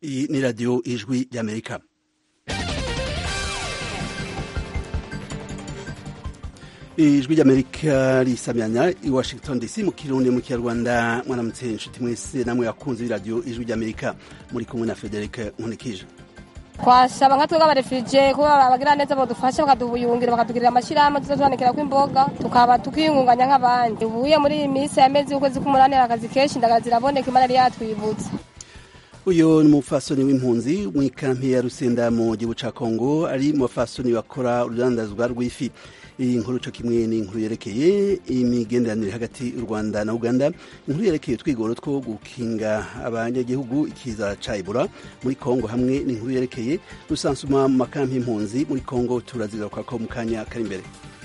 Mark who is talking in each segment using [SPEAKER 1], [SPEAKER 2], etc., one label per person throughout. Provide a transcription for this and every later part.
[SPEAKER 1] Iyi ni radiyo ijwi ry'amerika ijwi ry'amerika risamyanya i washington dc mu kirundi mu kinyarwanda mwaramutse inshuti mwese namwe yakunze b'iradiyo ijwi ry'amerika muri kumwe na frederic nkunikije
[SPEAKER 2] twasaba nka twebwe abarefije kuba abagira neza badufasha bakadubuyungira bakatugirira amashyirahamwe tuzotuhanikira kw'imboga tukaba tukiyungunganya nk'abandi ubuye muri iyi minsi yamezi y'ukwezi k'umunani hari akazi kenshi indagara ziraboneka imana yari yatwibutse
[SPEAKER 1] uyu ni umupfasoni w'impunzi mu ikampi ya rusenda mu gihugu ca kongo ari mu bapfasoni bakora urudandazwa rw'ifi iyi nkuru co kimwe ni inkuru yerekeye imigenderanire hagati y'u rwanda na uganda inkuru yerekeye utwigoro two gukinga abanyagihugu ikiza ca ebola muri kongo hamwe n'inkuru yerekeye rusansuma mu makampi y'impunzi muri kongo turazigarukako mu kanya kari imbere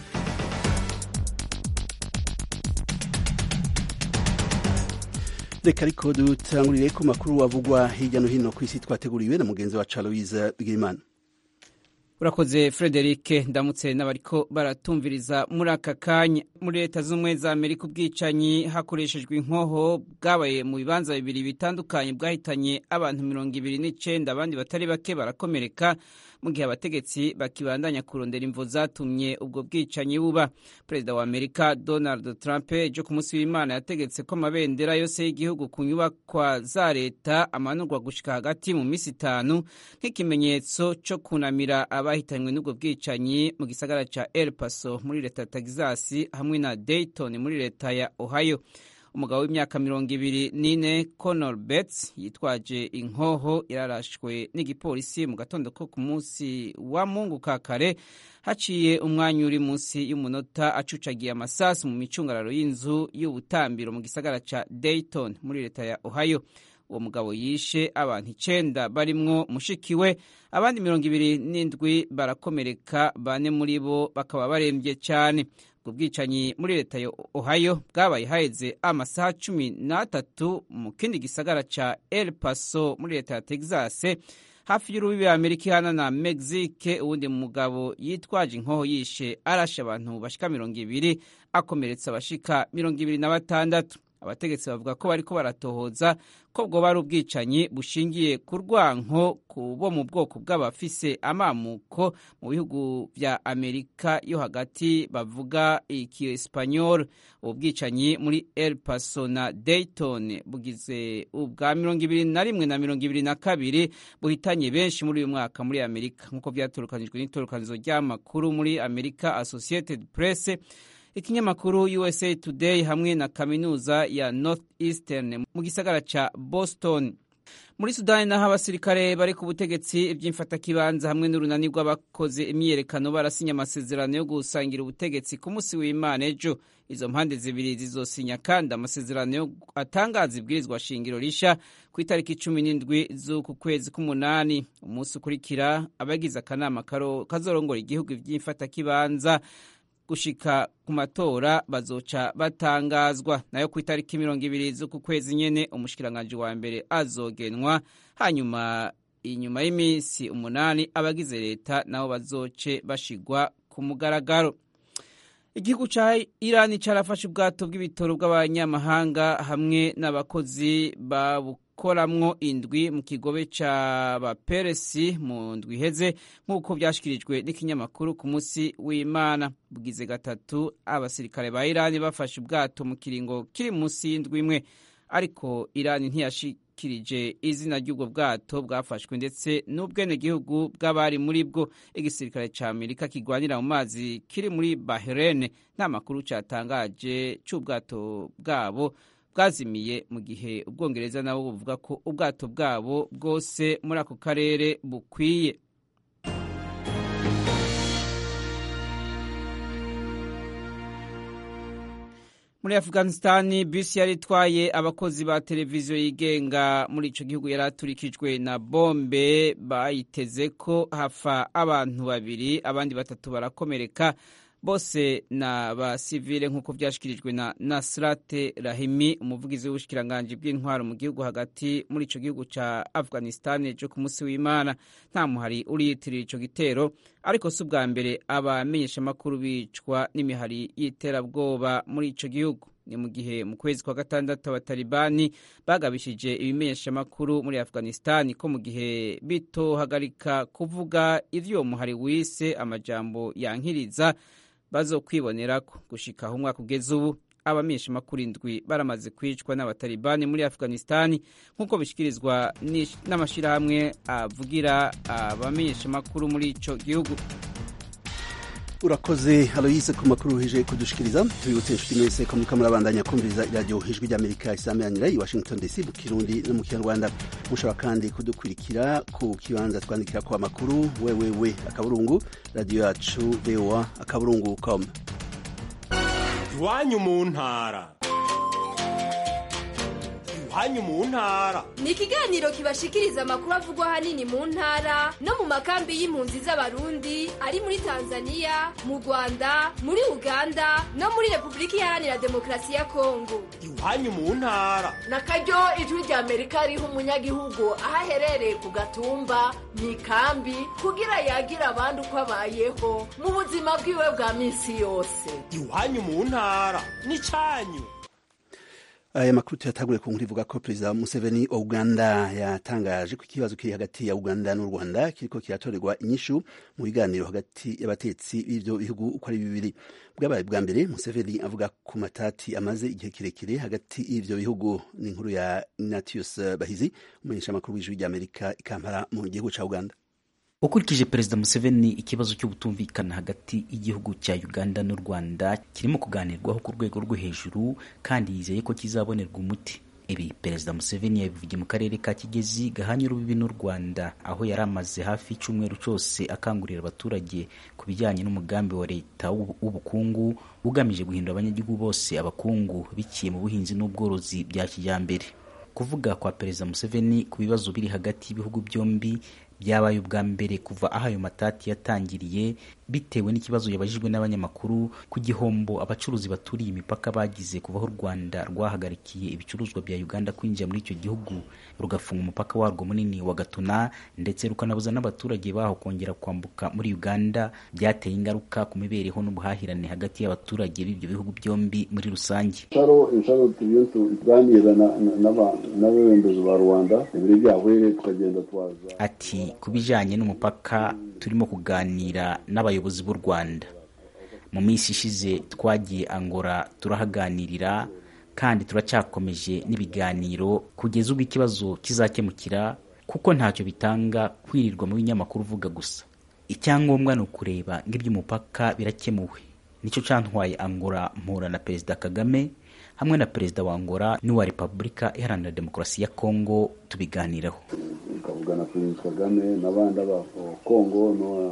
[SPEAKER 1] reka ariko dutangurire ku makuru avugwa hirya no hino ku isi twateguriwe na mugenzi wa Aloise Bigirimana
[SPEAKER 3] urakoze frederic ndamutse n'abariko baratumviriza muri aka kanya muri leta z'ubumwe za amerika ubwicanyi hakoreshejwe inkoho bwabaye mu bibanza bibiri bitandukanye bwahitanye abantu mirongo ibiri n'icenda abandi batari bake barakomereka mu gihe abategetsi bakibandanya kurondera imvo zatumye ubwo bwicanyi buba perezida wa amerika donald trump ejo ku munsi w'imana yategetse ko amabendera yose y'igihugu ku nyubakwa za leta amanurwa gushika hagati mu minsi itanu nk'ikimenyetso co kunamira abahitanywe n'ubwo bwicanyi mu gisagara ca el paso muri leta ya texas hamwe na dayton muri leta ya ohio umugabo w'imyaka mirongo ibiri n'ine conor bets yitwaje inkoho yararashwe n'igipolisi mu gatondo ko ku munsi wa mungu ka kare haciye umwanya uri munsi y'umunota acucagiye amasasu mu micungararo y'inzu y'ubutambiro mu gisagara ca dayton muri leta ya ohio uwo mugabo yishe abantu icenda barimwo mushiki we abandi mirongo ibiri n'indwi barakomereka bane muri bo bakaba barembye cane ubwo bwicanyi muri leta ya ohio bwabaye haheze amasaha cumi n'atatu mu kindi gisagara ca el paso muri leta ya texas hafi y'urubibi amerika ihana na mexique uwundi mugabo yitwaje inkoho yishe arashe abantu bashika mirongo ibiri akomeretsa abashika mirongo ibiri na batandatu abategetsi bavuga ko bariko baratohoza ko bwoba ari ubwicanyi bushingiye ku rwanko ku bo mu bwoko bw'abafise amamuko mu bihugu vya amerika yo hagati bavuga ikiespanyol ubu bwicanyi muri el paso na dayton bugize ubwa mirongo ibiri na rimwe na mirongo ibiri na kabiri buhitanye benshi muri uyu mwaka muri amerika nk'uko vyatorokanijwe n'itorokanizo ry'amakuru muri amerika associated press ikinyamakuru usa today hamwe na kaminuza ya north eastern mu gisagara ca boston muri sudani naho abasirikare bari ku butegetsi ivy'imfatakibanza hamwe n'urunani rw'abakoze imyiyerekano barasinya amasezerano yo gusangira ubutegetsi ku munsi w'imana ejo izo mpande zibiri zizosinya kandi amasezerano yo atangaza ibwirizwa shingiro risha ku itariki cumi n'indwi z'uku kwezi k'umunani umunsi ukurikira abagize akanama kazorongora igihugu ivy'imfatakibanza gushika ku matora bazoca batangazwa nayo ku itariki mirongo ibiri z'uku kwezi nyene umushikiranganji wa mbere azogenwa hanyuma inyuma y'iminsi umunani abagize leta nabo bazoce bashigwa ku mugaragaro igihugu ca irani carafashe ubwato bw'ibitoro bw'abanyamahanga hamwe n'abakozi babukoramwo indwi mu kigobe ca baperesi mu ndwi iheze nk'uko vyashikirijwe n'ikinyamakuru ku munsi w'imana bugize gatatu abasirikare ba irani bafashe ubwato mu kiringo kiri munsi y'indwi imwe ariko irani ntiyashikirije izina ry'ubwo bwato bwafashwe ndetse n'ubwenegihugu bw'abari muri bwo igisirikare ca amerika kigwanira mu mazi kiri muri bahrain nta makuru catangaje c'ubwato bwabo bwazimiye mu gihe ubwongereza nabo buvuga ko ubwato bwabo bwose muri ako karere bukwiye muri afghanistan bisi yari itwaye abakozi ba televiziyo yigenga muri ico gihugu yari aturikijwe na bombe bayiteze ko hafa abantu babiri abandi batatu barakomereka bose na basivile nk'uko vyashikirijwe na nasrate rahimi umuvugizi w'ubushikiranganji bw'intwaro mu gihugu hagati muri ico gihugu ca afghanistan ejo ku munsi w'imana nta muhari uriyitirira ico gitero ariko si ubwa mbere abamenyeshamakuru bicwa n'imihari y'iterabwoba muri ico gihugu ni mu gihe mu kwezi kwa gatandatu abatalibani bagabishije ibimenyeshamakuru muri afghanistan ko mu gihe bitohagarika kuvuga ivyo uwo muhari wise amajambo yankiriza bazokwibonerako gushika aho umwaka ugeze ubu abamenyeshamakuru indwi baramaze kwicwa n'abatalibani muri afghanistan nk'uko bishyikirizwa n'amashyirahamwe avugira abamenyeshamakuru muri ico gihugu
[SPEAKER 1] urakoze aloyise ku makuru uhije kudushikiriza tubibutse inshuti mwese ko muriko murabandanya kumviriza iradiyo ijwi ry'amerika isameranira i washington dc mu kirundi no mu kinyarwanda mushobora kandi kudukurikira ku kibanza twandikira ko amakuru wewewe akaburungu radiyo yacu voa akaburungu com
[SPEAKER 4] iwanyu mu ntara iwanyu mu ntara
[SPEAKER 5] ni ikiganiro kibashikiriza amakuru avugwa ahanini mu ntara no mu makambi y'impunzi z'abarundi ari muri tanzania mu rwanda muri uganda no muri repubulika iharanira demokarasi ya kongo
[SPEAKER 4] iwanyu mu ntara
[SPEAKER 6] na karyo ijwi rya amerika riha umunyagihugu aho aherereye ku gatumba mu ikambi kugira yagire abandi uko abayeho mu buzima bwiwe bwa minsi yose
[SPEAKER 4] iwanyu mu ntara ni cyanyu
[SPEAKER 1] aya makuru tuyatagure ku nkuru ivuga ko perezida museveni wa uganda yatangaje ko ikibazo kiri hagati ya uganda n'u rwanda kiriko kiratorerwa inyishu mu biganiro hagati y'abatetsi b'ivyo bihugu uko ari bibiri bwabaye bwa mbere museveni avuga ku matati amaze igihe kirekire hagati y'ivyo bihugu ni inkuru ya ignatius bahizi umumenyeshamakuru w'ijwi ry'amerika ikampara mu gihugu ca uganda
[SPEAKER 7] ukurikije perezida museveni ikibazo cy'ubutumvikana hagati y'igihugu cya uganda n'u rwanda kirimo kuganirwaho ku rwego rwo hejuru kandi yizeye ko kizabonerwa umuti ibi perezida museveni yabivugiye mu karere ka kigezi gahanye urubibi n'u rwanda aho yari amaze hafi icyumweru cyose akangurira abaturage ku bijyanye n'umugambi wa leta w'ubukungu ugamije guhindura abanyagihugu bose abakungu biciye mu buhinzi n'ubworozi bya kijyambere kuvuga kwa perezida museveni ku bibazo biri hagati y'ibihugu byombi byabaye ubwa mbere kuva aho ayo matati yatangiriye bitewe n'ikibazo yabajijwe n'abanyamakuru ku gihombo abacuruzi baturiye imipaka bagize kuva aho u rwanda rwahagarikiye ibicuruzwa bya uganda kwinjira muri icyo gihugu rugafunga umupaka warwo munini wa gatuna ndetse rukanabuza n'abaturage baho kongera kwambuka muri uganda byateye ingaruka ku mibereho n'ubuhahirane hagati y'abaturage b'ibyo bihugu byombi muri rusange
[SPEAKER 8] inshuro tugiye tuganira n'abayobozi ba rwanda ibiri byahuye tukagenda twaza
[SPEAKER 7] ati ku bijyanye n'umupaka turimo kuganira n'abayobozi b'u rwanda mu minsi ishize twagiye angora turahaganirira kandi turacyakomeje n'ibiganiro kugeza ubwo ikibazo kizakemukira kuko ntacyo bitanga kwirirwa mu binyamakuru uvuga gusa icyangombwa ni ukureba ngo iby'umupaka birakemuwe nicyo cyantwaye angora mpura na perezida kagame hamwe na perezida wa Angola n'uwa Repubulika Iharanira Demokarasi ya Kongo tubiganiraho
[SPEAKER 8] tukavuga na perezida Kagame n'abandi aba Kongo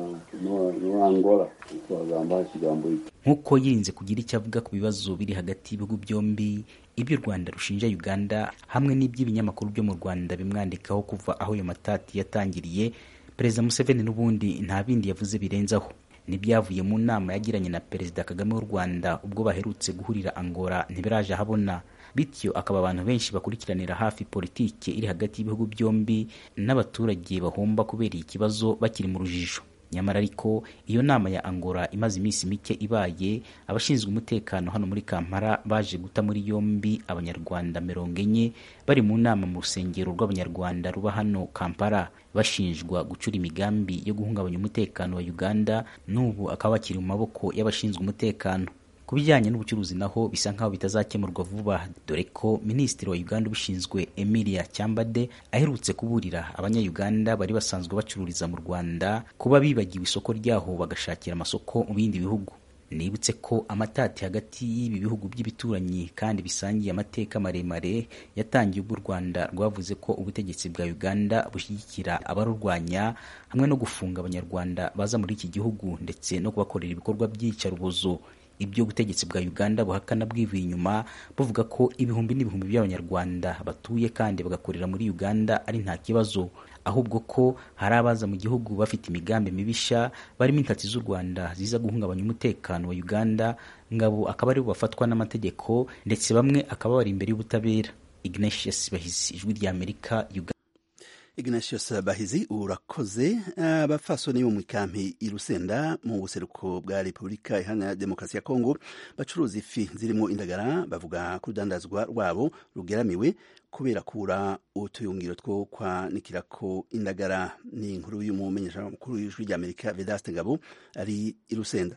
[SPEAKER 8] n'uwa Angola twagamba ikigambo iki
[SPEAKER 7] nk'uko yirinze kugira icyo avuga ku bibazo biri hagati y'ibihugu byombi ibyo u Rwanda rushinja Uganda hamwe n'iby'ibinyamakuru byo mu Rwanda bimwandikaho kuva aho ayo matati yatangiriye perezida Museveni n'ubundi nta bindi yavuze birenzaho n'ibyavuye mu nama yagiranye na perezida kagame w'u rwanda ubwo baherutse guhurira angola ntibiraje ahabona bityo akaba abantu benshi bakurikiranira hafi politike iri hagati y'ibihugu byombi n'abaturage bahomba kubera iki kibazo bakiri mu rujijo nyamara ariko iyo nama ya angola imaze iminsi mike ibaye abashinzwe umutekano hano muri kampala baje guta muri yombi abanyarwanda mirongo enye bari mu nama mu rusengero rw'abanyarwanda ruba hano kampala bashinjwa gucura imigambi yo guhungabanya umutekano wa uganda n'ubu akaba bakiri mu maboko y'abashinzwe umutekano ku bijyanye n'ubucuruzi naho bisa nk'aho bitazakemurwa vuba dore ko minisitiri wa uganda ubishinzwe emilia cyambade aherutse kuburira abanyayuganda bari basanzwe bacururiza mu rwanda kuba bibagiwe isoko ryaho bagashakira amasoko mu bindi bihugu nibutse ko amatati hagati y'ibi bihugu by'ibituranyi kandi bisangiye amateka maremare yatangiye ubwo u rwanda rwavuze ko ubutegetsi bwa uganda bushyigikira abarurwanya hamwe no gufunga abanyarwanda baza muri iki gihugu ndetse no kubakorera ibikorwa by'iyicarubozo ibyo ubutegetsi bwa uganda buhakana bwivuye inyuma buvuga ko ibihumbi n'ibihumbi by'abanyarwanda batuye kandi bagakorera muri uganda ari nta kibazo ahubwo ko hari abaza mu gihugu bafite imigambi mibisha barimo intati z'u rwanda ziza guhungabanya umutekano wa uganda ngabo akaba aribo bafatwa n'amategeko ndetse bamwe akaba bari imbere y'ubutabera ignatius bahizi ijwi ry'amerika uganda
[SPEAKER 1] ignatius bahizi urakoze abafasoni bo mu ikampi i rusenda mu buseruko bwa repubulika iharanira demokarasi ya kongo bacuruza ifi zirimo indagara bavuga ko urudandazwa rwabo rugeramiwe kubera kubura utuyungiro two kwanikirako indagara ni inkuru y'umumenyeshamakuru w'ijwi ry'amerika vedaste ngabo ari i rusenda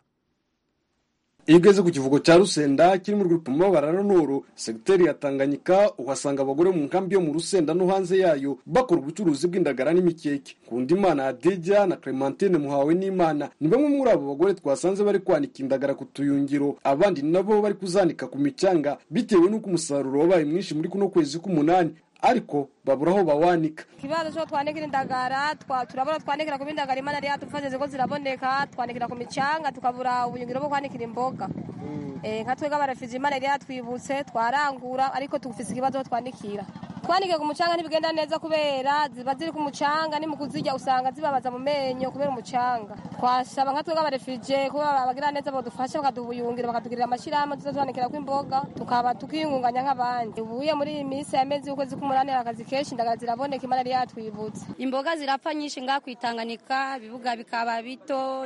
[SPEAKER 9] iyo ugeze ku kivugo cya rusenda kiri mu rwipimo barananuru segiteri ya tanganyika uhasanga abagore mu nkambi yo mu rusenda no hanze yayo bakora ubucuruzi bw'indagara n'imikeke kundi imana hadija na clementine muhawe n'imana ni bamwe muri abo bagore twasanze bari kwanika indagara ku tuyungiro abandi nabo bari kuzanika ku micanga bitewe n'uko umusaruro wabaye mwinshi muri kuno kwezi k'umunani ariko babura aho bawanika
[SPEAKER 2] ikibazo cyo twanikira indagara turabona twanikira ku bindagara imana yari yadufashije ko ziraboneka twanikira ku micanga tukabura ubuyungiro bwo kwanikira imboga nka twebwe abarefije imana yari yatwibutse twarangura ariko tugufise ikibazo aho twanikira twanikiye ku mucanga ntibigenda neza kubera ziba ziri ku mucanga ni mu kuzirya usanga zibabaza mu menyo kubera umucanga twasaba nka twebwe abarefije kuba abagira neza badufasha bakaduha ubuyungiro bakatugirira amashyirahamwe tuza twanikira ko imboga tukaba tukiyungunganya nk'abandi ubuye muri iyi minsi yamezi y'ukwezi k'umunani akazi kenshi indagara ziraboneka imana yari yatwibutse
[SPEAKER 10] imboga zirapfa nyinshi ngaha kwitanganika ibibuga bikaba bito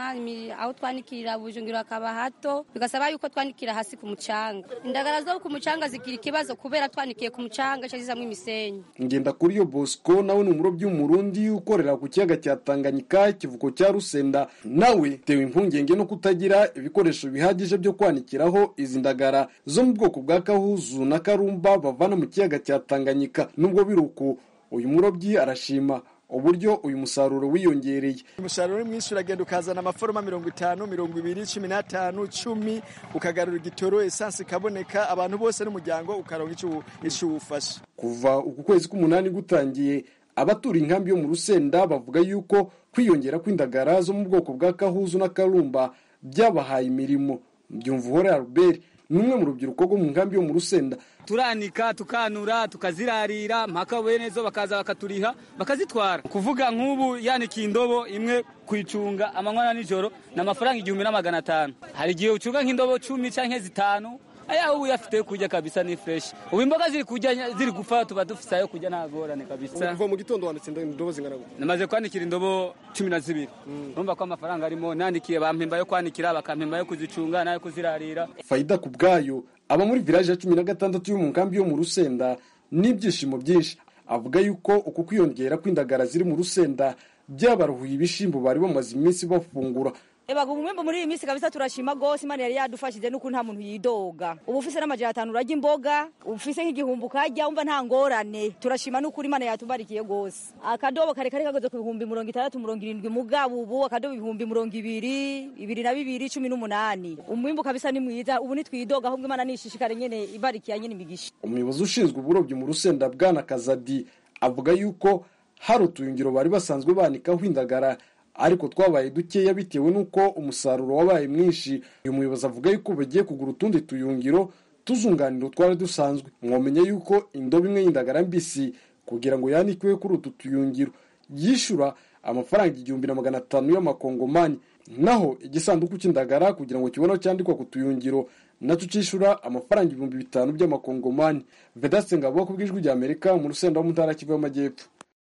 [SPEAKER 10] aho twanikirira ubujungiro hakaba hato bigasaba yuko twanikira hasi ku mucanga indagara zo ku mucanga zigira ikibazo kubera twanikiye ku mucanga zizamwo imisenyi
[SPEAKER 9] ngenda kuri yo bosco nawe ni umurobyi w'umurundi ukorera ku kiyaga cya tanganyika ikivuko cya rusenda nawe tewe impungenge no kutagira ibikoresho bihagije byo kwanikiraho izi ndagara zo mu bwoko bwa kahuzu na karumba bavana mu kiyaga cya tanganyika nubwo biri uko uyu murobyi arashima uburyo uyu musaruro wiyongereye
[SPEAKER 11] umusaruro ni mwinshi uragenda ukazana amaforoma mirongo itanu mirongo ibiri cumi n'atanu cumi ukagarura igitoro esansi ikaboneka abantu bose n'umuryango ukaronka icyo uwufasha
[SPEAKER 9] kuva uku kwezi k'umunani gutangiye abatura inkambi yo mu rusenda bavuga yuko kwiyongera kw'indagara zo mu bwoko bwa kahuzu na karumba byabahaye imirimo byumvuhore albert ni umwe mu rubyiruko rwo mu nkambi yo mu rusenda
[SPEAKER 12] turanika tukanura tukazirarira mpaka benezo bakaza bakaturiha bakazitwara kuvuga nk'ubu yanikiye indobo imwe kuyicunga amanywa na nijoro ni amafaranga igihumbi na magana atanu hari igihe ucunga nk'indobo cumi cyangwa zitanu aya ubu uyafite yo kurya kabisa ni fresh ubu imboga ziri kurya ziri gupfa tuba dufise ayo kurya nta ngorane kabisa
[SPEAKER 11] kuva mu gitondo wanditse indobo zingana gute
[SPEAKER 12] namaze kwanikira indobo cumi na zibiri urumva ko amafaranga arimo nandikiye bampemba yo kwanikira bakampemba yo kuzicunga n'ayo kuzirarira
[SPEAKER 9] fayida ku bwayo aba muri village ya cumi na gatandatu yo mu nkambi yo mu rusenda n'ibyishimo byinshi avuga yuko uku kwiyongera kw'indagara ziri mu rusenda byabaruhuye ibishimbo bari bamaze iminsi bafungura
[SPEAKER 13] Eba umwimbo muri iyi minsi kabisa turashima gose Imana yari yadufashije nuko nta muntu yidoga. Ubu ufise n'amajana atanu urarya imboga, ufise nk'igihumbi ukarya umva nta ngorane. Turashima nuko Imana yatubarikiye gose. Akadobo kare kare kagoze ku bihumbi mirongo itandatu mirongo irindwi mugabo ubu akadobo ibihumbi mirongo ibiri, ibiri na bibiri cumi n'umunani. Umwimbo kabisa ni mwiza ubu nitwidoga ahubwo Imana nishishikare nyene ibarikiye nyene imigisha.
[SPEAKER 9] Umuyobozi ushinzwe uburobyi mu Rusenda bwana Kazadi avuga yuko hari utuyungiro bari basanzwe banikaho indagara ariko twabaye dukeya bitewe n'uko umusaruro wabaye mwinshi uyu muyobozi avuga yuko bagiye kugura utundi tuyungiro tuzunganira twari dusanzwe mwomenya yuko indobo imwe y'indagara mbisi kugira ngo yanikwe kuri utu tuyungiro yishyura amafaranga igihumbi na magana atanu y'amakongomani naho igisanduku cy'indagara kugira ngo kibone cyandikwa ku tuyungiro nacyo cyishyura amafaranga ibihumbi bitanu by'amakongomani vedaste ngabo ku bw'ijwi ry'amerika mu rusenda wo mu ntara kivu y'amajyepfo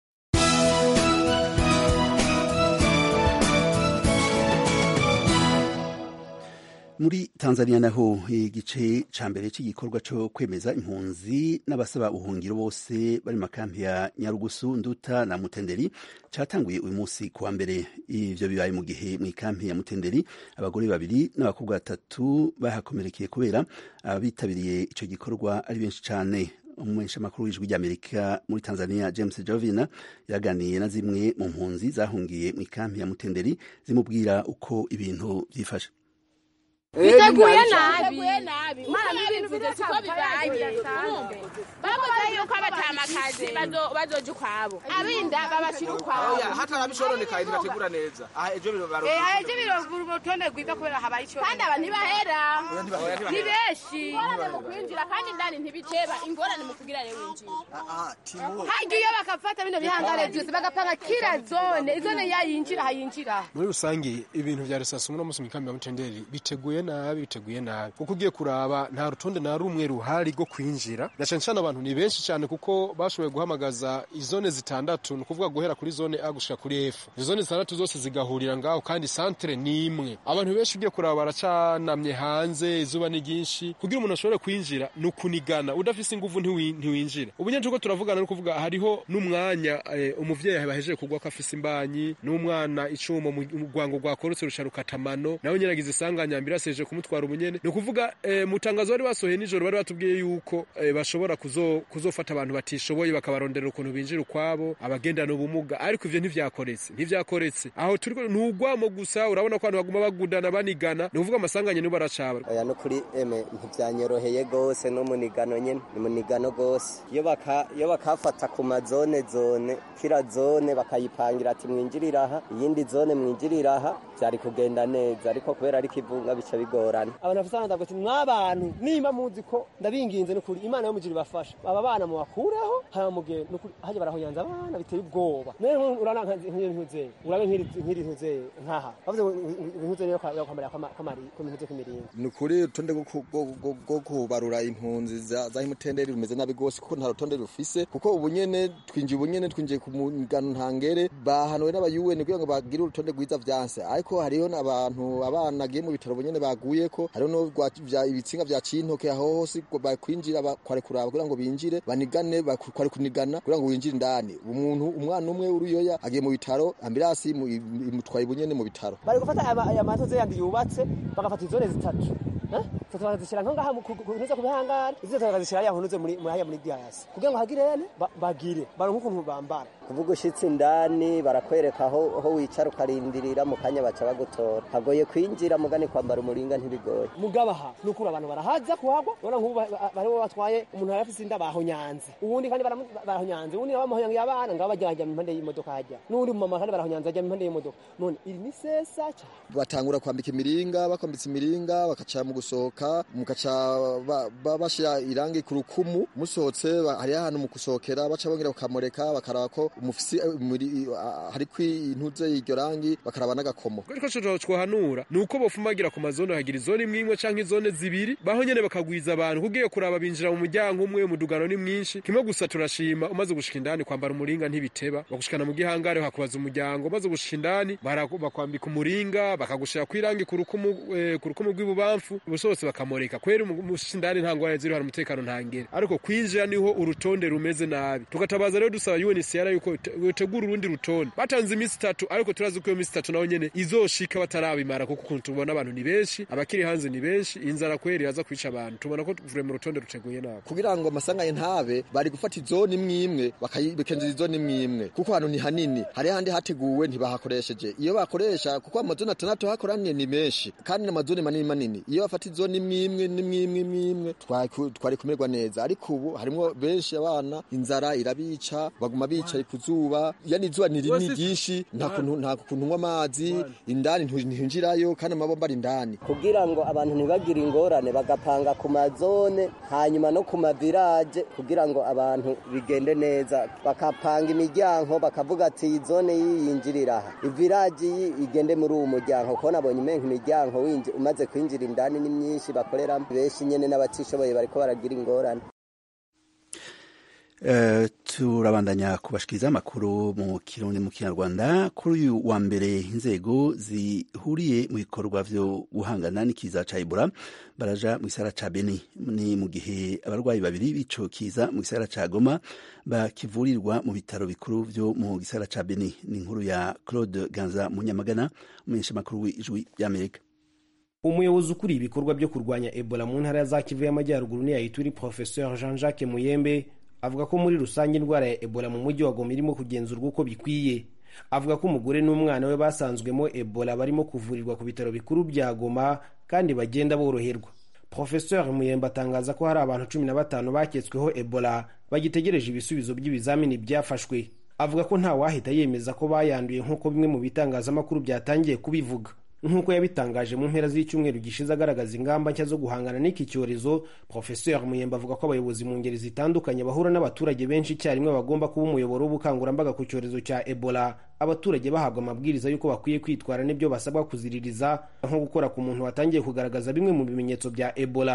[SPEAKER 1] muri tanzania naho igice ca mbere cy'igikorwa cyo kwemeza impunzi n'abasaba ubuhungiro bose bari makampi ya nyarugusu nduta na mutenderi cyatanguye uyu munsi kuwa mbere ivyo bibaye mu gihe mu ikampi ya mutenderi abagore babiri n'abakobwa batatu bahakomerekeye kubera abitabiriye ico gikorwa ari benshi cane umumenyesha makuru w'ijwi ry'amerika muri tanzania james jovina yaganiye na zimwe mu mpunzi zahungiye mu ikampi ya mutenderi zimubwira uko ibintu vyifashe
[SPEAKER 14] biteguye nabi imana ntibivuze siko bibaye bavuze yuko abatamakazi bazoja ukwabo abinda babashira ukwabo
[SPEAKER 15] hata nabishononekaye ntibategura neza aha ejo biro baro
[SPEAKER 14] eh ejo biro urutonde rwiza kubera habaye icyo kandi aba ntibahera ni benshi ingorane mu kwinjira kandi indani ntibiceba ingorane mu kugira rero winjira hajya iyo bakafata bino bihangare byose bagapanga kila zone izone yayinjira hayinjira
[SPEAKER 16] muri rusange ibintu vya resasi uno munsi mu kambi ya mutenderi biteguye nabi biteguye nabi kuko ugiye kuraba nta rutonde na rumwe ruhari rwo kwinjira na cyane cyane abantu ni benshi cyane kuko bashoboye guhamagaza izone zitandatu ni ukuvuga guhera kuri zone a gushika kuri f izo zone zitandatu zose zigahurira ngaho kandi santere ni imwe abantu benshi ugiye kuraba baracanamye hanze izuba ni ryinshi kugira umuntu ashobore kwinjira ni ukunigana udafise inguvu ntiwi- ntiwinjira ubu nyine turiko turavugana no kuvuga hariho n'umwanya eh, umuvyeyi bahejeje kugwa ko afise imbanyi n'umwana icumu mu mu rwango rwakorotse rusha rukatamano nawe nyene agize isanganya ambirasi yaje kumutwara ubunyene ni ukuvuga eh, mu tangazo bari basohoye nijoro bari batubwiye yuko eh, bashobora kuzo, kuzofata abantu batishoboye bakabarondera ukuntu binjira ukwabo abagendana ubumuga ariko ivyo ntivyakoretse ntivyakoretse aho turiko ni urwamo gusa urabona ko abantu baguma bagudana banigana ni ukuvuga amasanganya nibo baracaba
[SPEAKER 17] oya no kuri eme ntivyanyoroheye gose no munigano nyene ni munigano gose iyo baka iyo bakafata ku mazone zone kira zone bakayipangira ati mwinjirira aha iyindi zone mwinjirira aha vyari kugenda neza ariko kubera ari kivunga bica bigorana
[SPEAKER 18] abantu bafite abana ndavuga ati mwabantu nimba muzi ko ndabinginze nukuri imana yo mujiri ibafasha aba bana mubakureho hama mugende nukuri hajya barahoyanza abana biteye ubwoba none nku- urana nk'iyo ntuzeye urabe nk'iri nk'iri ntuzeye nkaha bavuze ngo ntuzeye niyo kwambara kwamari kw'imihuze kw'imiringa
[SPEAKER 19] ni ukuri urutonde rwo ku- rwo- rwo- rwo kubarura impunzi za za himutenderi rumeze nabi rwose kuko nta rutonde rufise kuko ubu nyene twinjiye ubu nyene twinjiye ku mugano ntangere bahanuwe n'abayuweni kugira ngo bagire urutonde rwiza vyanse ariko hariho n'abantu abana agiye mu bitaro ubu nyene baguyeko hariho no rwa- vya- ibitsinga vya cintoke aho hose ngo bakwinjira bakware kuraba kugira ngo binjire banigane baku- kware kunigana kugira ngo winjire indani umuntu umwana umwe uruyoya agiye mu bitaro ambirasi imu- imutwaye ubu nyene mu bitaro
[SPEAKER 18] bari gufata aya- aya matoze yandi yubatse bagafata izone zitatu Eh? zitatu bakazishyira nko ngaha mu- ku- ku- kunuze ku bihangare izo zitatu bakazishyira hariya hunuze muri muri hariya muri diasi kugira ngo hagire ene ba- bagire baronke ukuntu bambara
[SPEAKER 17] kuvuga ushitse indani barakwereka aho aho wicara ukarindirira mu kanya baca bagutora hagoye kwinjira mugani kwambara umuringa ntibigoye
[SPEAKER 18] mugabaha nukuri abantu barahaza kuhagwa urabona nk'ubu ba- ba- baribo batwaye umuntu yari afise inda bahonyanze uwundi kandi baramu- bahonyanze uwundi nabo bamuhonyangiye abana ngabo bajya bajya impande y'imodoka hajya n'uwundi mumama kandi barahonyanze ajya impande y'imodoka none iri ni sesa cyane
[SPEAKER 19] batangura kwambika imiringa bakwambitse imiringa bakaca mu gusohoka mukaca ba- ba- bashira irangi ku rukumu musohotse ba- hariho ahantu mu gusohokera baca bongera bakamureka bakaraba ko umufisi eh, muri- ah, hariko intuze y'iryo rangi bakaraba n'agakomo
[SPEAKER 16] ariko cyo twohanura ni uko bofumagira ku mazone hagira izone imwe imwe canke izone zibiri baho nyene bakagwiza abantu kugiye kuraba binjira mu muryango umwe umudugano ni mwinshi kimwe gusa turashima umaze gushika indani kwambara umuringa ntibiteba bagushikana mu gihangare hakubaza umuryango umaze gushika indani bara- bakwambika umuringa bakagushira kwirangi ku rukumu eh, ku rukumu rw'ibubamfu ubusose bakamureka kwera umushika indani nta ngwara ziri hari umutekano ntangere ariko kwinjira niho urutonde rumeze nabi tugatabaza rero dusaba UNHCR yuko te- yotegura urundi rutonde batanze iminsi itatu ariko turazi ko iyo minsi itatu naho nyene izoshika batarabimara kuko ukuntu tubona abantu ni benshi abakiri hanze ni benshi inzara kweri yaza kwica abantu tubona ko vure mu rutonde ruteguye nabi
[SPEAKER 19] kugira ngo amasanganye ntabe bari gufata izone imwe imwe bakayibekenza izone imwe imwe kuko hano ni hanini hari handi hateguwe ntibahakoresheje iyo bakoresha kuko amazone atandatu hakoraniye ni menshi kandi n'amazone manini manini iyo bafata izone imwe imwe n'imwe imwe imwe imwe twari- twari kumerwa neza ariko ubu harimwo benshi abana inzara irabica baguma bicaye ku zuba yani izuba ni rinini ryinshi nta kuntu nta kuntu unywa amazi indani ntu- ntihinjirayo kandi amabomba ari indani
[SPEAKER 17] kugira ngo abantu ntibagire ingorane bagapanga ku mazone hanyuma no ku mavirage kugira ngo abantu bigende neza bakapanga imiryango bakavuga ati iyi zone yiyinjirira aha ivirage iyi igende muri uwo muryango kuko nabonye umenga imiryango winji- umaze kwinjira indani ni myinshi bakoreramo benshi nyene n'abatishoboye bariko baragira ingorane
[SPEAKER 1] Eh, turabandanya kubashikiriza amakuru mu kirundi mu kinyarwanda kuri uyu wa mbere inzego zihuriye mu bikorwa vyo guhangana n'ikiza ca Ebola baraja mu gisagara ca Beni ni mu gihe abarwayi babiri b'ico kiza mu gisagara ca Goma bakivurirwa mu bitaro bikuru vyo mu gisagara ca Beni ni inkuru ya Claude Ganza Munyamagana umumenyesha makuru w'ijwi ry'Amerika
[SPEAKER 20] umuyobozi ukuriye ibikorwa byo kurwanya ebola mu ntara za kivu y'amajyaruguru ni yayituri professeur jean jacques muyembe avuga ko muri rusange indwara ya ebola mu mujyi wa goma irimo kugenzurwa uko bikwiye avuga ko umugore n'umwana we basanzwemo ebola barimo kuvurirwa ku bitaro bikuru bya goma kandi bagenda boroherwa professeur muyembe atangaza ko hari abantu cumi na batanu baketsweho ebola bagitegereje ibisubizo by'ibizamini byafashwe avuga ko nta wahita yemeza ko bayanduye nk'uko bimwe mu bitangazamakuru byatangiye kubivuga nk'uko yabitangaje mu mpera z'icyumweru gishize agaragaza ingamba nshya zo guhangana n'iki cyorezo professeur muyemba avuga ko abayobozi mu ngeri zitandukanye bahura n'abaturage benshi icyarimwe bagomba kuba umuyoboro w'ubukangurambaga ku cyorezo cya ebola abaturage bahabwa amabwiriza y'uko bakwiye kwitwara n'ibyo basabwa kuziririza nko gukora ku muntu watangiye kugaragaza bimwe mu bimenyetso bya ebola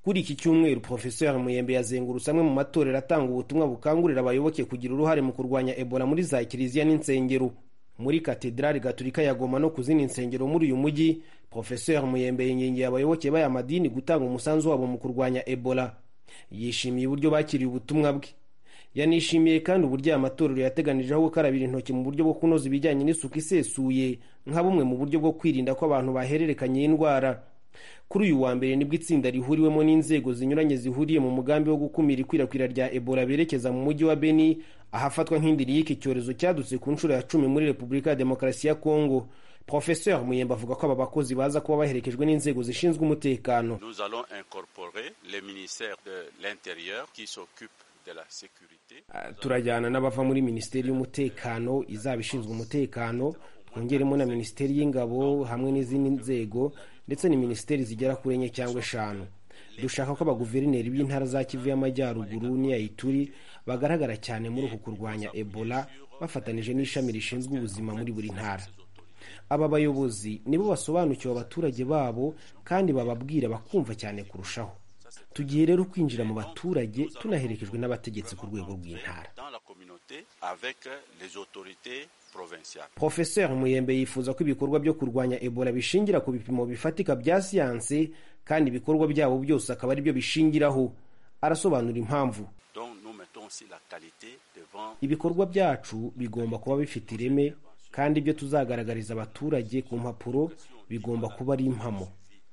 [SPEAKER 20] kuri iki cyumweru profesor muyembe yazengurutse amwe mu matorero atanga ubutumwa bukangurira abayoboke kugira uruhare mu kurwanya ebola muri za kiliziya n'insengero muri katedrali gaturika ya goma no ku zindi nsengero muri uyu mujyi profesor muyembe yingingiye abayoboke b'aya madini gutanga umusanzu wabo mu kurwanya ebola yishimiye uburyo bakiriye ubutumwa bwe yanishimiye kandi uburyo aya matorero yateganirijeho gukarabira intoki mu buryo bwo kunoza ibijyanye n'isuku isesuye nka bumwe mu buryo bwo kwirinda ko abantu bahererekanya indwara kuri uyu wa mbere nibwo itsinda rihuriwemo n'inzego zinyuranye zihuriye mu mugambi wo gukumira ikwirakwira rya ebola berekeza mu mujyi wa beni ahafatwa nk'indiri y'iki cyorezo cyadutse ku nshuro ya cumi muri repubulika ya demokarasi ya kongo profesor muyemba avuga ko aba bakozi baza kuba baherekejwe n'inzego zishinzwe umutekano
[SPEAKER 21] Nous allons incorporer le ministère de l'Intérieur qui s'occupe de la sécurité.
[SPEAKER 20] turajyana n'abava muri minisiteri y'umutekano izaba ishinzwe umutekano twongeremo na minisiteri y'ingabo hamwe n'izindi nzego ndetse ni minisiteri zigera kuri enye cyangwa eshanu dushaka ko abaguverineri b'intara za kivu y'amajyaruguru n'iya ituri bagaragara cyane muri uku kurwanya ebola bafatanije n'ishami rishinzwe ubuzima muri buri ntara aba bayobozi nibo basobanukiwe abaturage babo kandi bababwira bakumva cyane kurushaho tugiye rero kwinjira mu baturage tunaherekejwe n'abategetsi ku rwego rw'intara
[SPEAKER 21] Dans la communauté avec les autorités provinciales.
[SPEAKER 20] profesor muyembe yifuza ko ibikorwa byo kurwanya ebola bishingira ku bipimo bifatika bya siyanse kandi ibikorwa byabo byose akaba ari byo bishingiraho arasobanura impamvu
[SPEAKER 21] Donc nous mettons aussi la qualité devant
[SPEAKER 20] ibikorwa byacu bigomba kuba bifite ireme kandi ibyo tuzagaragariza abaturage ku mpapuro bigomba kuba ari impamo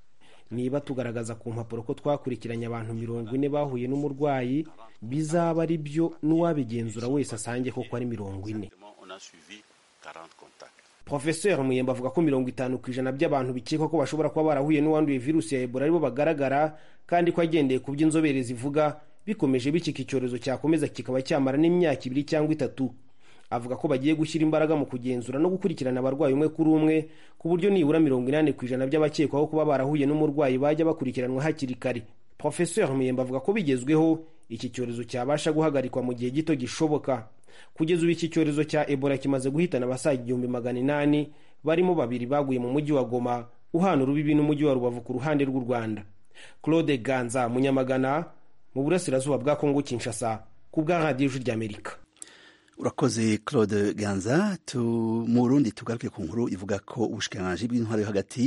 [SPEAKER 20] niba tugaragaza ku mpapuro ko twakurikiranye abantu mirongo ine bahuye n'umurwayi bizaba ari byo n'uwabigenzura wese asange koko ari mirongo ine
[SPEAKER 21] on a suivi 40 contacts.
[SPEAKER 20] profesor muyemba avuga ko mirongo itanu ku ijana by'abantu bikekwa ko bashobora kuba barahuye n'uwanduye virusi ya ebola aribo bagaragara kandi ko agendeye ku byo inzobere zivuga bikomeje bikika icyorezo cyakomeza kikaba cyamara n'imyaka ibiri cyangwa itatu avuga ko bagiye gushyira imbaraga mu kugenzura no gukurikirana abarwayi umwe kuri umwe ku buryo nibura mirongo inani ku ijana by'abakekwaho kuba barahuye n'umurwayi bajya bakurikiranwa hakiri kare profesor muyemba avuga ko bigezweho iki cyorezo cyabasha guhagarikwa mu gihe gito gishoboka kugeza ubu iki cyorezo cya ebola kimaze guhitana abasaga igihumbi magana inani barimo babiri baguye mu mujyi wa goma uhana urubibi n'umujyi wa rubavu ku ruhande rw'u rwanda claude ganza munyamagana mu burasirazuba bwa kongo kinshasa ku bwa radiyo ijwi ry'amerika
[SPEAKER 1] urakoze claude ganza tu mu burundi tugaruke ku nkuru ivuga ko ubushikiranganji bw'intwaro yo hagati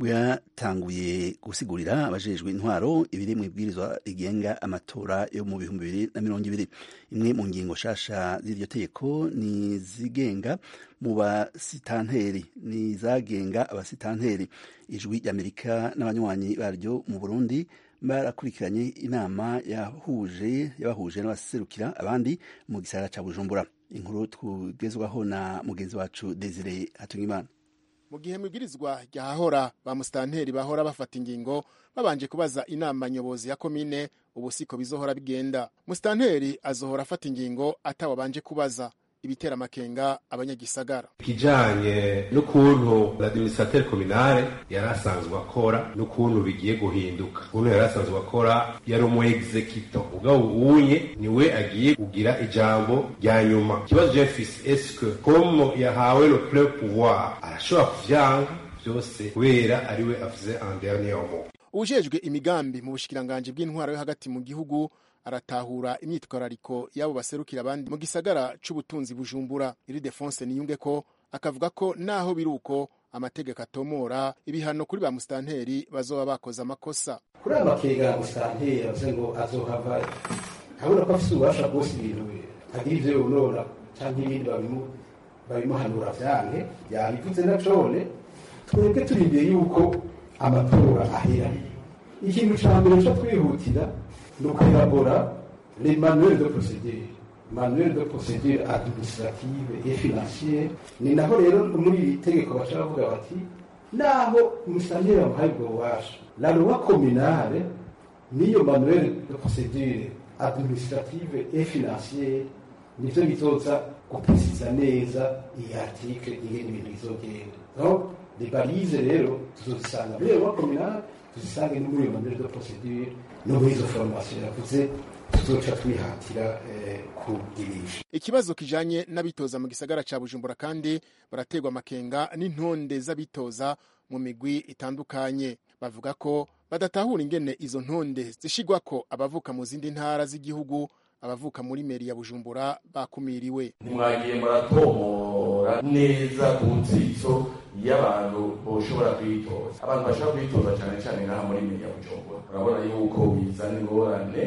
[SPEAKER 1] bwatanguye gusigurira abajejwe intwaro ibiri mu ibwirizwa rigenga amatora yo mu bihumbi bibiri na mirongo ibiri imwe mu ngingo nshasha z'iryo tegeko ni zigenga mu basitanteri ni izagenga abasitanteri ijwi ry'amerika n'abanywanyi baryo mu burundi barakurikiranye inama yahuje yabahuje n'abaserukira abandi mu gisagara ca bujumbura inkuru tugezwaho na mugenzi wacu desire hatungimana
[SPEAKER 22] mu gihe mubwirizwa ryahahora ba musitanteri bahora bafata ingingo babanje kubaza inama nyobozi ya komine ubu siko bizohora bigenda musitanteri azohora afata ingingo atawabanje kubaza ibitera amakenga abanyagisagara
[SPEAKER 23] ikijanye n'ukuntu l'administrateur communale yari asanzwe akora n'ukuntu bigiye guhinduka ukuntu yari asanzwe akora yari umu executor mugabo uwunye niwe agiye kugira ijambo rya nyuma ikibazo je mfise eske comme yahawe le plein pouvoir arashobora kuvyanga vyose kubera ariwe avuze en dernier mot
[SPEAKER 22] ujejwe imigambi mu bushikiranganji bw'intwaro yo hagati mu gihugu aratahura imyitwarariko y'abo baserukira abandi mu gisagara c'ubutunzi bujumbura iri defonse niyunge ko akavuga ko naho biri uko amategeko atomora ibihano kuri ba musitanteri bazoba bakoze amakosa
[SPEAKER 24] kuri aya makenga ya musitanteri yavuze ngo azohava abona ko afise ububasha bwose ibintu agira ivyo yonona canke ibindi babimu- babimuhanura vyanke yabivuze na cone twebwe turindiye yuko amatora ahera ikintu ca mbere co twihutira ni ukwirabura les manuels de procédure manuel de procédure administrative et financière ni naho rero muri iri tegeko baca bavuga bati naho umusitanteri bamuhaye ubwo bubasha la loi communale n'iyo manuel de procédure administrative et financière nivyo bizoza guprecisa neza iyi article ingene ibintu bizogenda donc les balize rero tuzozisanga muri iyo loi communale tuzisange no muri iyo manuel de procédure no muri izo formation yavuze tuzoca twihatira eh, kugirisha
[SPEAKER 22] ikibazo kijanye n'abitoza mu gisagara ca bujumbura kandi baraterwa amakenga n'intonde z'abitoza mu migwi itandukanye bavuga ko badatahura ingene izo ntonde zishigwa ko abavuka mu zindi ntara z'igihugu abavuka muri meri ya bujumbura bakumiriwe
[SPEAKER 3] ntimwagiye muratomora neza ku nzitso y'abantu boshobora kwitoza abantu bashobora kwitoza cyane cyane ngaha muri meri ya bujumbura urabona yuko bizana ingorane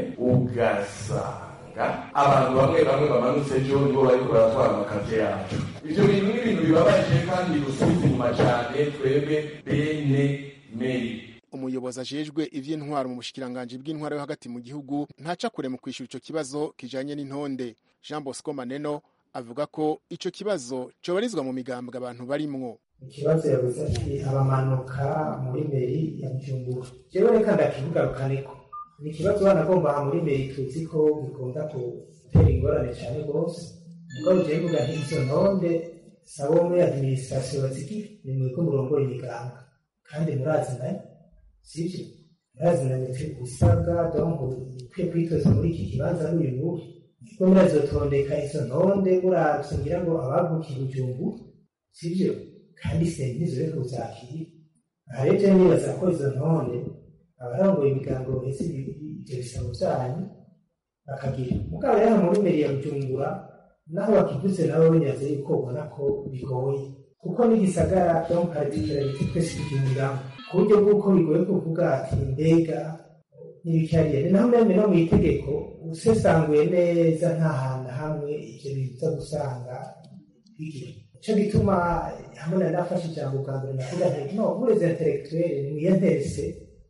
[SPEAKER 3] ugasanga abantu bamwe bamwe bamanutse ejo nibo bariko baratwara amakazi yacu ivyo bintu ni ibintu bibabaje kandi dusubiza inyuma cyane twebwe bene meri
[SPEAKER 22] umuyobozi ajejwe ivy'intwaro mu bushikiranganji bw'intwaro yo hagati mu gihugu ntaca kure mu kwishura ico kibazo kijanye n'intonde jean bosco maneno avuga ko ico kibazo cobarizwa mu migambwe abantu barimwo
[SPEAKER 4] ikibazo yavuze ati abamanuka muri meri ya bujumbura jewe reka ndakivugarukaneko ni ikibazo banagomba aha muri meri tuzi ko gikunda gutera ingorane cyane rwose mugabo jewe mvuga nti izo ntonde sabo muri administration bazigira ni mwebwe murongora imigambwe kandi murazi nayo sivyo murazi na mitwe usabwa donc ukwiye kwitoza muri iki kibanza n'uyu n'uyu niko murazotondeka izo ntonde muravye ngira ngo abavukiye bujumbu sivyo kandi sentizo yo kuzakira aha rero jewe nibaza ko izo ntonde abarongoye imigango baheze ivyo bisabo vyanyu bakagira mugabo rero muri meri ya bujumbura naho bakivuze nabo benyaze yuko ubona ko bigoye kuko n'igisagara donc particularité twese tukinyuramo ku buryo bw'uko bigoye kuvuga ati mbega n'ibikariyeri naho meme no mu itegeko usesanguye neza nta hantu hamwe ivyo biza gusanga bigira ico gituma hamwe na nafashe ijambo bwa mbere navuga nti no bureze intellectuel mwiyenterese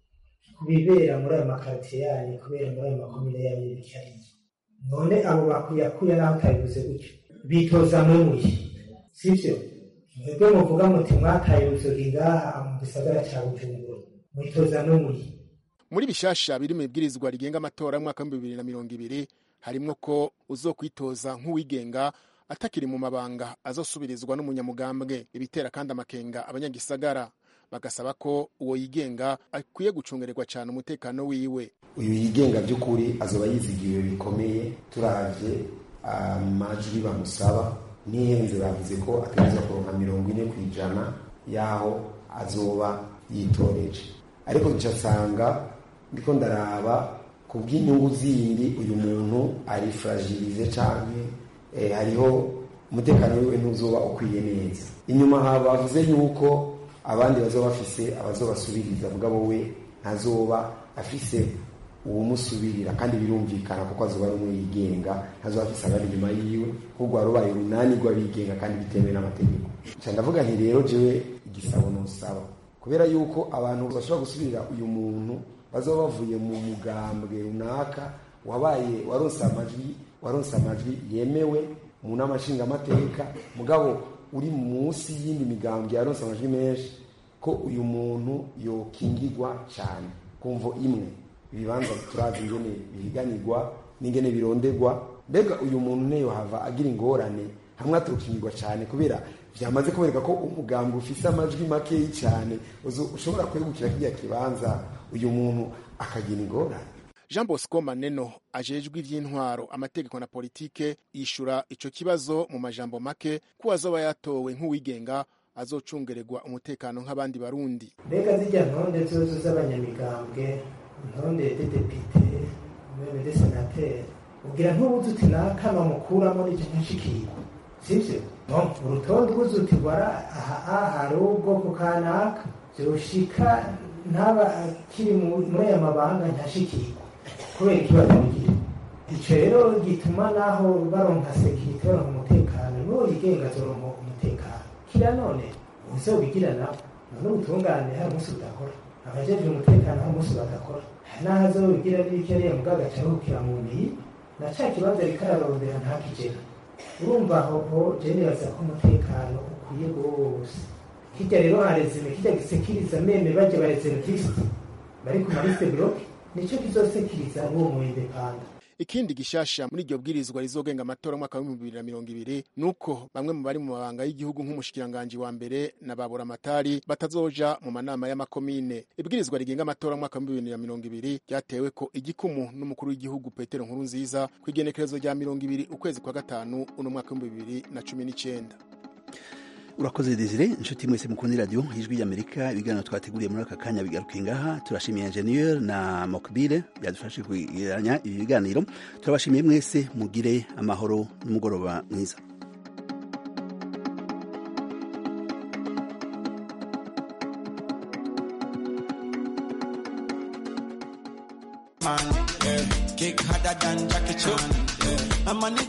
[SPEAKER 4] ku bibera muri ayo makaritiye yanyu kubera muri ayo makomine yanyu y'ibikariyeri none abo bakuyakuya naho utabivuze gutyo bitoza mwemuye sivyo mwebwe muvuga muti mwataye uruzogi ngaha mu gisagara ca bujumbura mwitoza mwemuye
[SPEAKER 22] muri bishasha biri mu ibwirizwa rigenga amatora y'umwaka w'ibihumbi bibiri na mirongo ibiri harimwo ko uzokwitoza nk'uwigenga atakiri mu mabanga azosubirizwa n'umunyamugambwe ibitera kandi amakenga abanyagisagara bagasaba ko uwo yigenga akwiye gucungererwa cyane umutekano wiwe
[SPEAKER 24] uyu yigenga by'ukuri azoba yizigiwe bikomeye turavye amajwi bamusaba n'ihenze bavuze ko ategerezwa kuronka mirongo ine ku ijana y'aho azoba yitoreje ariko nsanga ndiko ndaraba ku bw'inyungu zindi uyu muntu ari fragilize canke eh, hariho umutekano wiwe ntuzoba ukwiye neza inyuma ha bavuze yuko abandi bazoba bafise abazobasubiriza mugabo we ntazoba afise uwumusubirira kandi birumvikana kuko azoba ari umwe yigenga ntazoba afise abari inyuma yiwe ahubwo warubaye urunani rw'abigenga kandi bitemewe n'amategeko nca ndavuga nti rero jewe igisabo nusaba kubera yuko abantu bashobora gusubirira uyu muntu bazoba bavuye mu mugambwe runaka wabaye waronse amajwi waronse amajwi yemewe mu nama nshingamateka mugabo uri munsi y'indi migambwe yaronse amajwi menshi ko uyu muntu yokingirwa cyane kumvo imwe ibibanza turazi ingene bihiganirwa n'ingene bironderwa mbega uyu muntu neyo hava agira ingorane hamwe aturukingirwa cyane kubera byamaze kubereka ko umugambwe ufise amajwi makeyi cyane ushobora kwegukira kiriya kibanza uyu muntu akagira ingorane
[SPEAKER 22] jean bosco maneno ajejwe ivy'intwaro amategeko na politike yishura ico kibazo mu majambo make ko azoba yatowe nk'uwigenga azocungererwa umutekano nk'abandi barundi
[SPEAKER 4] mbega zijya ntonde zose z'abanyamigambwe intonde de depite meme de senateri ugira ntubuze uti naka bamukuramo n'icyo nshikirwa sivyo no urutonde ubuze uti wara aha hari ubwoko kanaka vyoshika ntaba akiri muri aya mabanga ntashikirwa kubera ikibazo bigira ico rero gituma naho baronka sekirite baronka umutekano n'uwo yigenga azoronka umutekano kira none uzobigira nabo none ubutungane hari umunsi budakora abajejwe umutekano hari umunsi badakora naho azobigira n'ibikeriya mugabo agacaruhukira mu mbiyi na ca kibanza ariko ararondera ntakigera urumva aho ho je nibaza ko umutekano ukwiye rwose kirya rero harezime kirya gisekiriza meme baje bareservisite bari ku maliste bloke nico kizosekiriza uwo mu indepanda
[SPEAKER 22] ikindi gishasha muri iryo bwirizwa rizogenga amatora mwaka w'ibihumbi bibiri na mirongo ibiri nuko bamwe mu bari mu mabanga y'igihugu nk'umushikiranganji wa mbere na babura amatari batazoja mu manama y'amakomine ibwirizwa rigenga amatora mwaka w'ibihumbi bibiri na mirongo ibiri ryatewe ko igikumu n'umukuru w'igihugu petero nkuru nziza ku igenekerezo rya mirongo ibiri ukwezi kwa gatanu uno mwaka w'ibihumbi bibiri na cumi n'icenda
[SPEAKER 1] urakoze desire inshuti mwese mukunda iradiyo ijwi ry'amerika ibiganiro twateguriye muri aka kanya bigaruka ngaha turashimiye enjeniyeri na mokbile byadufashe kwegeranya ibi biganiro turabashimiye mwese mugire amahoro n'umugoroba mwiza
[SPEAKER 5] Kick harder than Jackie Chan. I'm